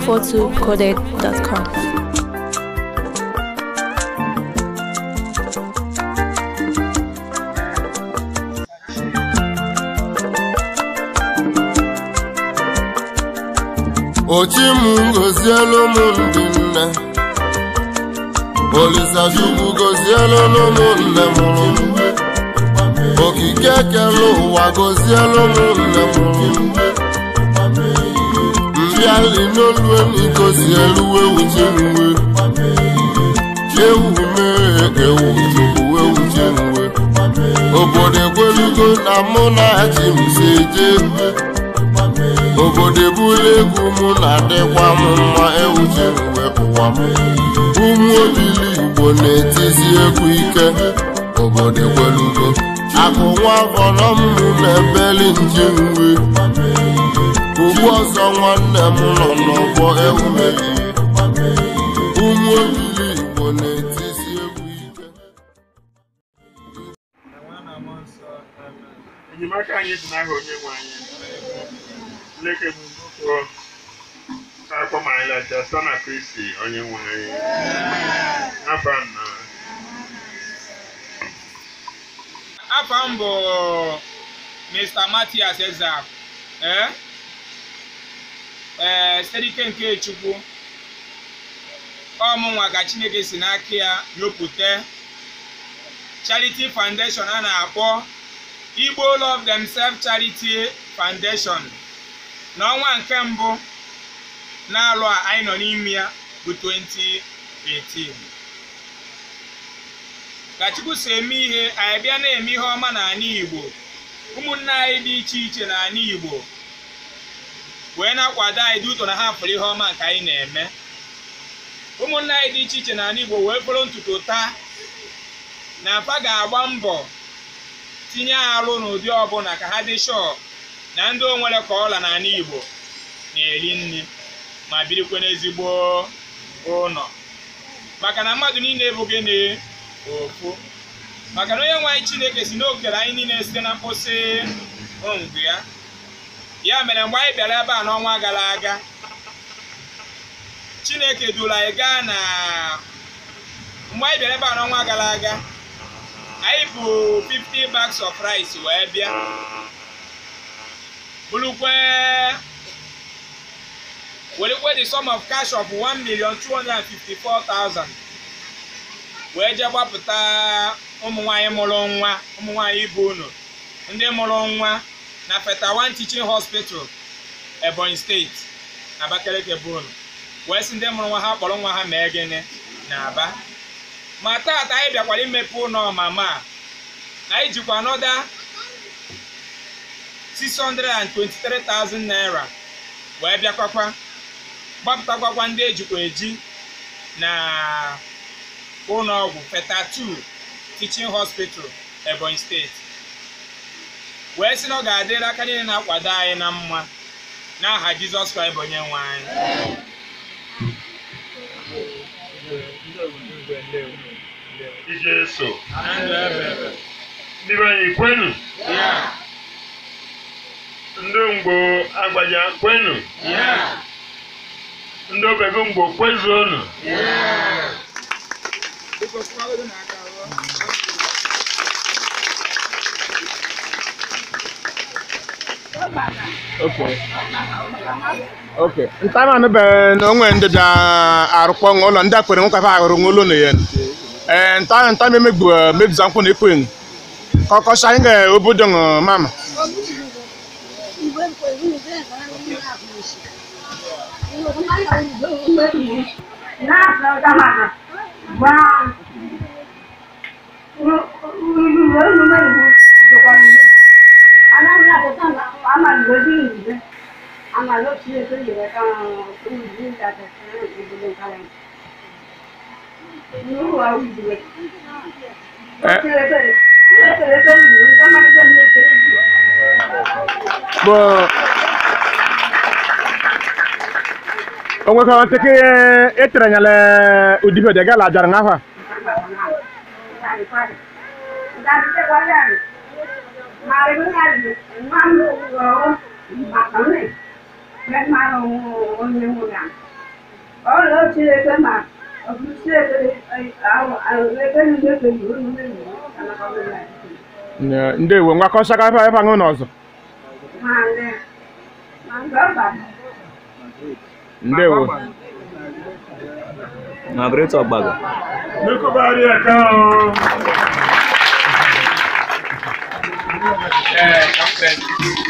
242coded.com. ochim gozielu m ndị nne olisachukwu gozielu n'ụmụnne mụrụ m okike kele ụwa gozielu m nne mụrụ m mbịali n'olueni gozielu ewuchi nwe ewu mee ewu chukwu ewuchi nwe obodo ekwelugo na mụ na chi m si jee obodo ebula egwu mụ na-adịkwa m mma ewuche mgbe ụwa m ụmụ obili igbo na-etizi egwu ike obodo ekwelugo akụ nwa afọrọ m na-ebeli nji nwe ugbu ọzọ nwanne m nọ n'ọgbọ ewumeyi ụmụ obili igbo na-etizi egwu ike enyemaka anyị dị n'aha onye nwe anyị Chineke bụ nnukwu akpọ ma anyị lacha site na Kristi onye nwe anyị afa nna afa m bụ mr matias ezak ee ee site n'ike nke chukwu ọmụnwa ka chineke si n'aka ya nyopụta charity foundation a na-akpọ igbo love themselves charity foundation n'ọnwa nke mbụ n'alụ a anyị nọ n'ime ya bụ 2018 ka chukwu si eme ihe anyị bịa na-eme ihe ọma n'ala igbo ụmụnne anyị dị iche iche n'ala igbo wee na-akwado anyị dị ụtọ na ha fụrụ ihe ọma nke anyị na-eme ụmụnne anyị dị iche iche n'ala igbo wee fụrụ ntutu taa na afa ga-agba mbọ tinye alụ n'ụdị ọbụla ka ha dị shọọ na ndị onwere ka ọla n'ala igbo na-eri nri ma birikwa n'ezigbo ụlọ maka na mmadụ niile ebughị na ofu maka na onye nwe anyị chineke si n'okere anyị niile site na mkpụsị ngụ ya ya mere mgbe anyị bịara ebe a n'ọnwa gara aga chineke duru anyị gaa na mgbe anyị bịara ebe a n'ọnwa gara aga anyị bụ 50 bags of rice wee bịa bụrụkwe werekwe the sum of cash of 1 million 254,000 wee jee gbapụta ụmụ nwanyị mụrụ nwa ụmụ nwanyị ibu unu ndị mụrụ nwa na Fetawan Teaching Hospital Ebonyi steeti Abakaliki bụ unu wee sị ndị mụrụ nwa ha kpọrọ nwa ha mee gịnị na Aba ma taata anyị bịakwara imepe ụlọ ọmama a anyị jikwa anọda 623,000 naira wee bịakwakwa gbapụtakwakwa ndị ejikwa eji na ụlọ ọgwụ Feta2 Teaching Hospital Ebonyi steeti wee sị na ọ ga-adịrị aka niile na-akwado anyị na mma n'aha Jizọs Kraịst bụ onye nwe anyị ije so Na ndụ ebe ebe. ndị be anyị kwenu Ya, ndị mgbo agbaja kwenu ya, ndị obego mgbo kwezuonu ya. Biko, kwado n'aka ruo. Okay. Okay. Ntama no be no ngwe ndị bịa arụkpọ ụlọ ndị akwere nwoke fa arụrụ ụlọ na ya. Eh nta nta me megbu mebiza nkwụ na ekwen. Kọkọ shine ga obodo ng mama. Bo onwe ka nteke etere nyale udibe de gala jar ngafa. ọrụ Chineke ma ọ bụ Chineke ahụ ahụ ebe niile ka yi unu mmiri anakọbịla Nye- ndewo ngwakọsaka ebe ebe aṅụ n'ọzọ ma ndị ma nke ọ bara ndewo Margaret Ogbago. N'ekobari aka o. ee kapten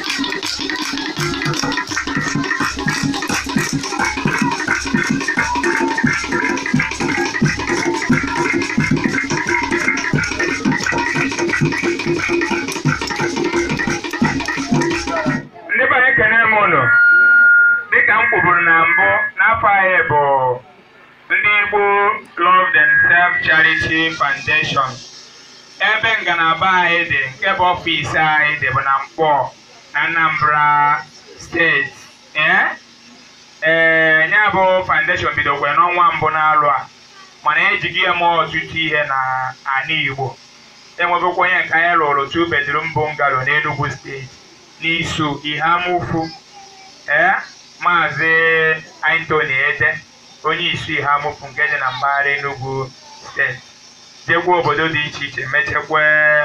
ndị be anyị kene m ụnụ dịka m kwuburu na mbụ n'afọ anyị bụ ndị Igbo Love Themselves Charity Foundation ebe ngalaba anyị dị nke bụ ọfịs anyị dị bụ na Mkpọ na Anambra steeti ee ee ya bụ foundation bidokwa n'ọnwa mbụ n'alụ a mana ejighị ya mee ọtụtụ ihe na ala Igbo enwegokwa onye nke anyị lụrụ two bedroom bungalow n'Enugu steeti n'iso Ihamufu ee maazị Anthony Ede onye isi Ihamufu nke dị na mpaghara Enugu steeti jegwa obodo dị iche iche mechekwa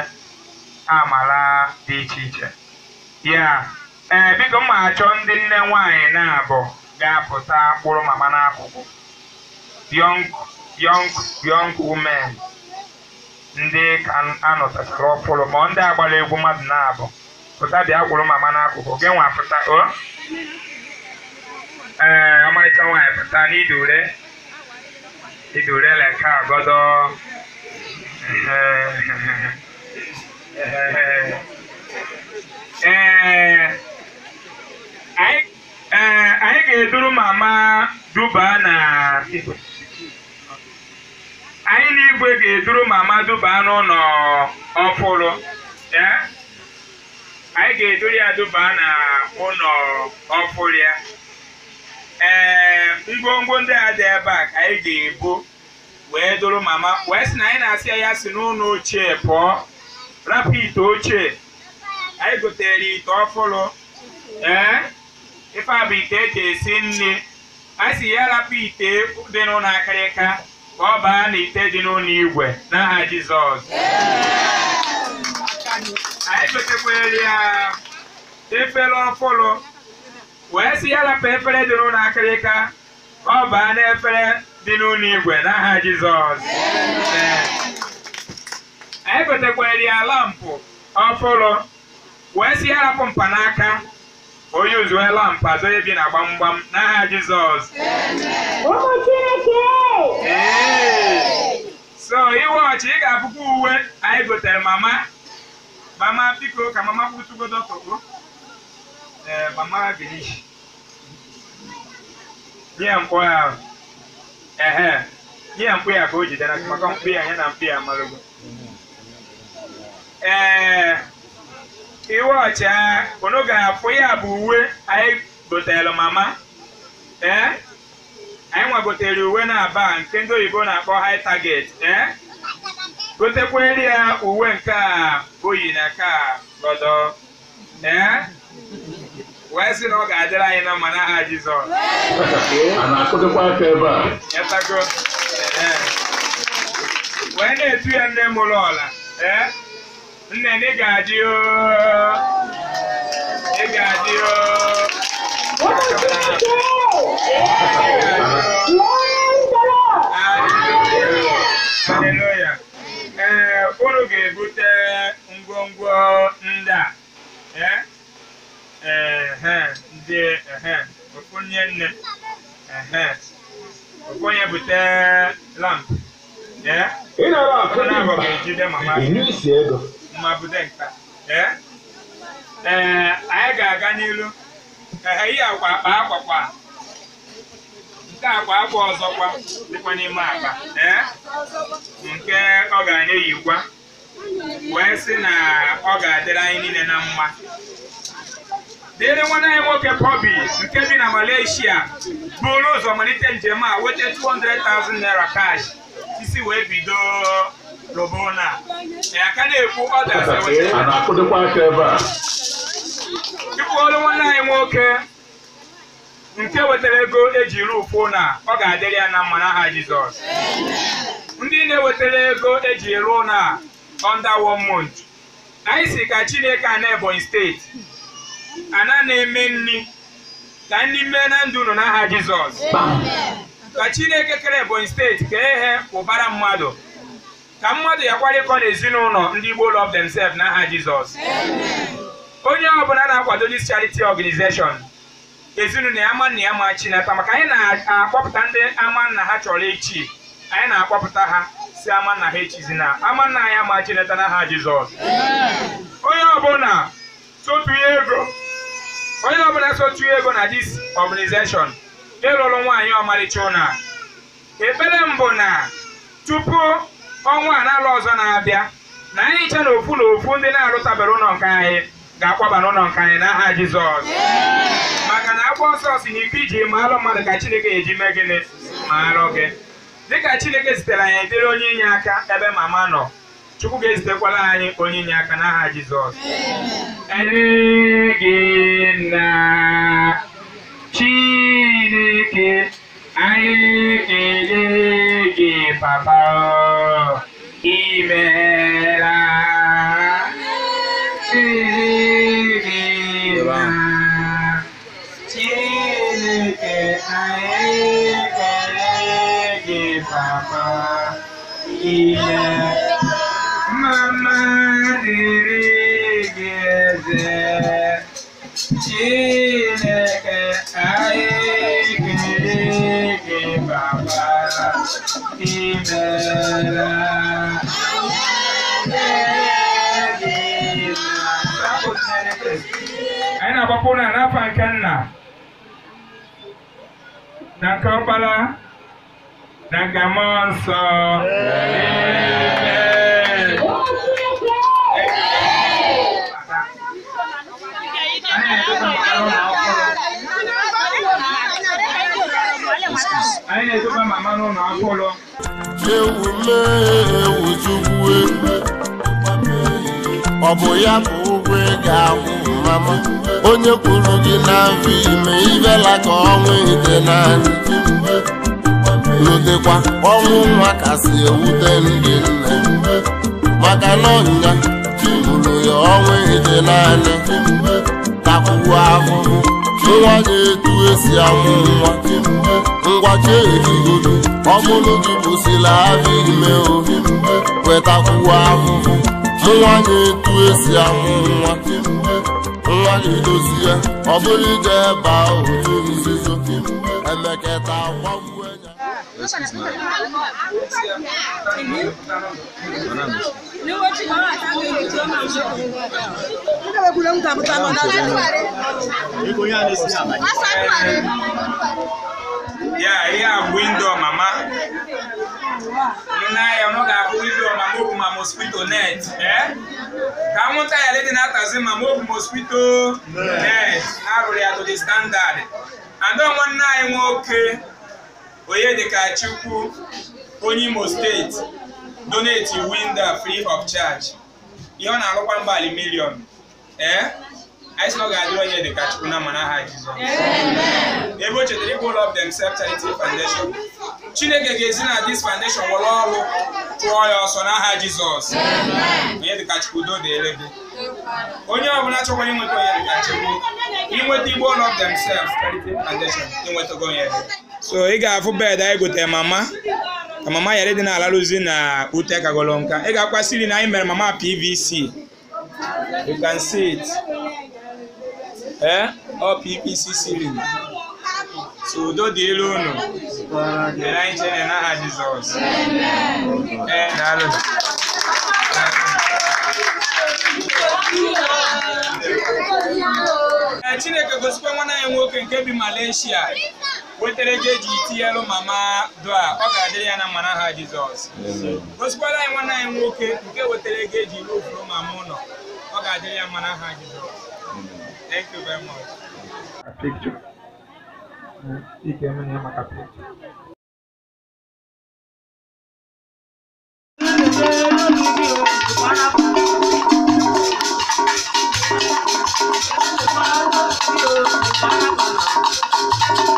amala dị iche iche ya ee biko m ma achọ ndị nne nwanyị na-abụ ga-apụta kpụrụ mama n'akụkụ young young young women ndị ka anọtachara ọfụrụ ma ndị agbara egwu mmadụ na-abụ pụta bịa kwụrụ mama n'akụkụ gị nwa pụta o ee ọmarịcha nwaanyị pụta n'idure idure leka agodo ee anyị ee anyị ga-eduru mama duba na anyị na igwe ga-eduru mama duba n'ụlọ ọfụrụ ee anyị ga-eduru ya duba na ụlọ ọfụrụ ya ee ngwongwo ndị a dị ebe a ka anyị ga-ebu wee duru mama wee sị na anyị na-asị ya ya si n'ụlọ ochie pụọ rapụ ite ochie anyị gotere ite ọfụrụ ee ife a bụ ite eji esi nri a sị ya rapụ ite dị n'ụlọ akịrịka ka ọ baa na ite dị n'ụlọ igwe n'aha Jizọs anyị gotekwere ya efere ọfụrụ wee sị ya rapụ efere dị n'ụlọ akịrịka ka ọ baa n'efere dị n'ụlọ igwe n'aha Jizọs Ee. anyị gotekwere ya lampụ ọfụrụ wee sị ya rapụ mpanaka onye uzue lampụ azụ ebi na gbamgbam n'aha Jizọs ụmụ Chineke Ee. so iwe ọchị ị ga-afụkwa uwe anyị gotere mama mama biko ka mama kwụtụgodo tọkpo ee mama girishi nye mkpọ ya ehe nye mkpụ ya ka o jidere aka maka mkpụ ya ya na mkpụ ya amarogo ee iwe ọcha unu ga-afụ ya bụ uwe anyị gotere mama ee anyị nwagotere uwe na-aba nke ndị oyibo na-akpọ high target ee gotekwere ya uwe nke a oyi na ka gọdọ ee wee sị na ọ ga-adịrị anyị na mma n'aha Jizọs a na-akụdịkwa aka ebe a yatago ee wee na-etu ya nne mụrụ ọla ee nne na ị ga-adị oo ị ga-adị oo ụmụ Chineke Haleluya. Ee, unu ga-ebute ngwongwo ndị a. Ee? Ehe, ndị ehe, ofu nye nne. Ehe. Ofu onye bute lamp. Ee? ị nara Ọkụ na-abọ ga-ejide mama iri isi ego mma bude nka. Ee? Ee, anyị ga-aga n'ilu. Ehe, ihe akwa akpa akwakwa. Nke akwa akwa ọzọkwa dịkwa n'ime akpa. Ee? nke ọ ga-anye yikwa wee sị na ọ ga-adịrị anyị niile na mma dịrị nwanne anyị nwoke Bobby nke bi na Malaysia buru ụzọ malite njem a weta 200,000 naira cash isi wee bido robona ya ka na-ekwu ọ dasị a weta na-akụdịkwa aka ebe a ịkwụ ọrụ nwanne anyị nwoke nke wetara ego eji rufuo na ọ ga-adịrị ya na mma n'aha Jizọs ndị na-ewetara ego eji ruo na under one month anyị si ka Chineke a na Ebonyi steeti ana na-eme nri ka nri mee na ndụ unu n'aha Jizọs ka Chineke kere Ebonyi steeti ka ehe ụbara mmadụ ka mmadụ ya kwarịkọ n'ezinụlọ ndị Igbo love themselves n'aha Jizọs onye ọbụla na-akwado this charity organization ezinụlọ ya ama nna ya ma chinata maka anyị na-akpọpụta ndị ama nna ha chọrọ echi anyị na-akpọpụta ha si ama nna ha echizina ama nna ya ma chinata n'aha Jizọs onye ọbụla sotuye ego onye ọbụla sotuye ego na this organization ịlụrụ nwaanyị ọmarịcha ụna ekpere mbụ na tupu ọnwa a na-alụ ọzọ na-abịa na anyị nche na ofu na ofu ndị na-alụtabere ụlọ nke anyị ga-akwaba n'ụlọ nke anyị n'aha Jizọs maka na akwụkwọ nsọ si na ike iji ma alụ mmadụ ka Chineke eji mee gịnị ma alụ gị dịka Chineke zitere anyị edere onye inye aka ebe mama nọ Chukwu ga-ezitekwala anyị onye inye aka n'aha Jizọs gị na Chineke anyị kelee gị papa imeela Chineke anyị kelee gị papa ime mama dịrị gị eze Chineke anyị kelee gị papa imeela anyị na-agbapụ na n'afọ nke nna na nke ọkpara na nke mmụọ nsọ Amen. anyị na-edobe mama n'ụlọ ọhụrụ ewu mee ewu chukwu egwu ọ bụ ya bụ ụgwọ ị ga-akwụ mama onye kwuru gị na mfe ime ibela ka ọnwụ ite naanị lotekwa ọnwụ nwa kasị ewute ndị nne maka na ọnya chiburu ya ọnwụ ite naanị takwuo ahụhụ nwa ga-etu esi amụ nwa ngwa cheerigodo ọ bụrụ gị bụsila afọ ime ohi wetakwuo ahụhụ nwa ga-etu esi amụ nwa nwa ga-edozi ya ọ bụrụ ije ebe otu nzuzo emeketa gwagbuo ya ya ihe a bụ windo mama n'ahịa ọ ga-abụ windo mama obu ma mosquito net eh? ka anwụnta ya dị na-atazi mama obu mosquito net na-arụrụ ya to the standard and nwanne anyị nwoke onye dịka chukwu onye imo steeti donate windo free of charge ihe ọ na-alụkwa mgbali milion ee anyị sị na ọ ga-adịrị onye dịka chukwu na mana ha jizọs ebe o chetara ịbụ ụlọ of themselves charity foundation chineke ga-ezi na this foundation were ọrụ chụọ ya ọsọ n'aha jizọs onye dịka chukwu udo dịrị gị onye ọbụla chọkwara inweta onye dịka chukwu inweta igbo ụlọ of themselves charity foundation inwetago onye dị so ị ga-afụ bed anyị gotere mama ka mama yara dị n'ala rụzi na ute kagolo nka ị ga-akwa siri na anyị mere mama pvc you can see it eh ọ pvc ceiling so udo dị elu unu nyere anyị chere n'aha jizọs ee daalụ ee chineke gosikwa nwanne anyị nwoke nke bi malaysia wetara ego eji tinyelu mama doa ọ ga-adịrị ya na mma n'aha jizọs gosikwara anyị nwanne anyị nwoke nke wetara ego eji rufuru mama ụlọ ọ ga-adịrị ya mma n'aha jizọs thank you very much picture. Ike mene maka picture. Thank you.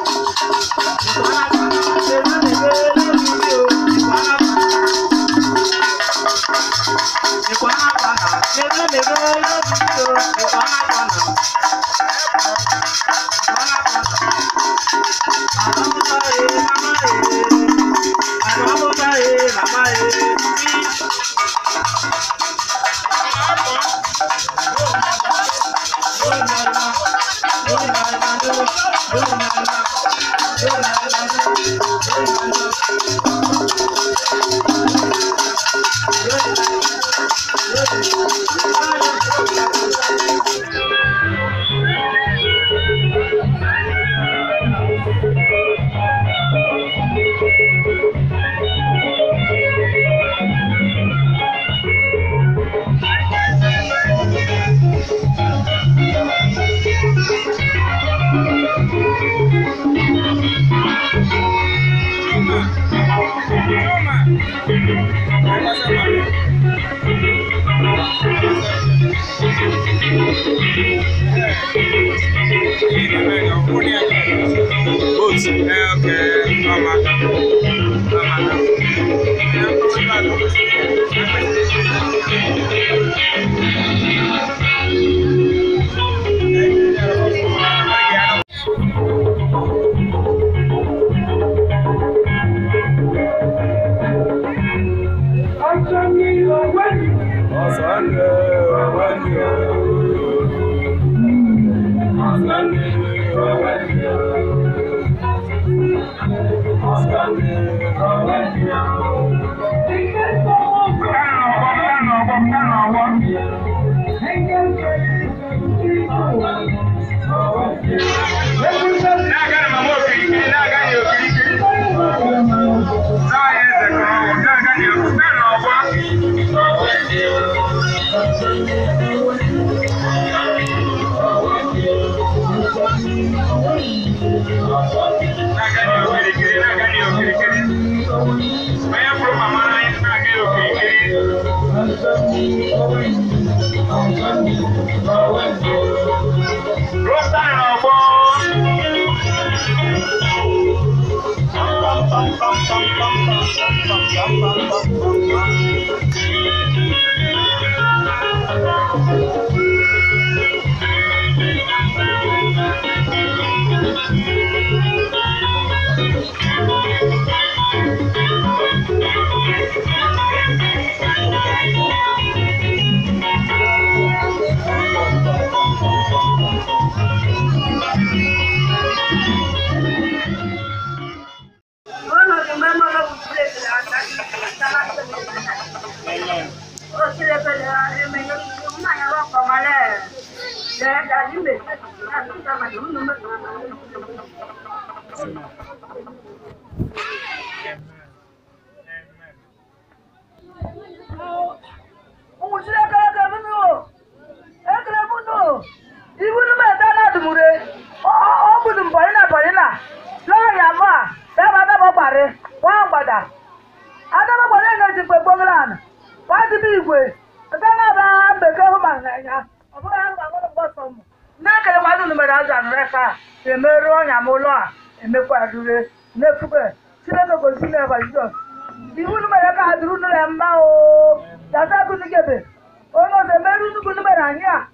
emerụ ọnya m ụlọ a emekwadure n'efuge chineke gosi na eba jizọs iwu numere ka ha duru nụrụ ya mma o dasa gụnugebe onye ọzọ emerụ nnukwu numere anyị a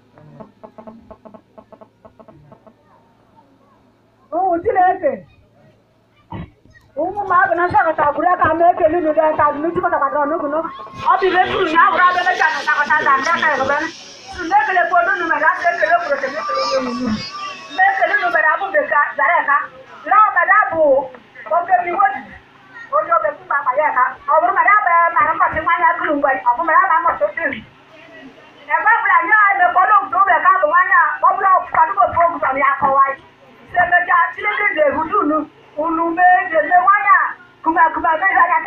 ụmụ chineke ụmụ mmadụ na nsakọta bụrụ ya ka ma ekele unu ga ka dunu jikọta kpatara ọnụgụ nụ ọ bụ ibe turu ya bụrụ abịa mecha na nsakọta ga ndị aka ya tunda ekele kwa unu numere aka ekele kwuru ekele ekele onye nwunye mgbe ekele numere abụ beka zara eka laa ọbada bụ oke miwo onye obe mkpa akpa ya eka ọ bụrụ mara abụ mara mmasị nwanyị akụrụ mgbe ọ bụ mara ama mmasị otu ebe bụla nye emekọla obodo obe ka bụ nwanyị a ọ bụla ọfụkwadụgo ofu oguzo ya akọwa si emecha chineke ga-ehudu unu unu mee ga-eme nwanyị a kumakuba meghị anya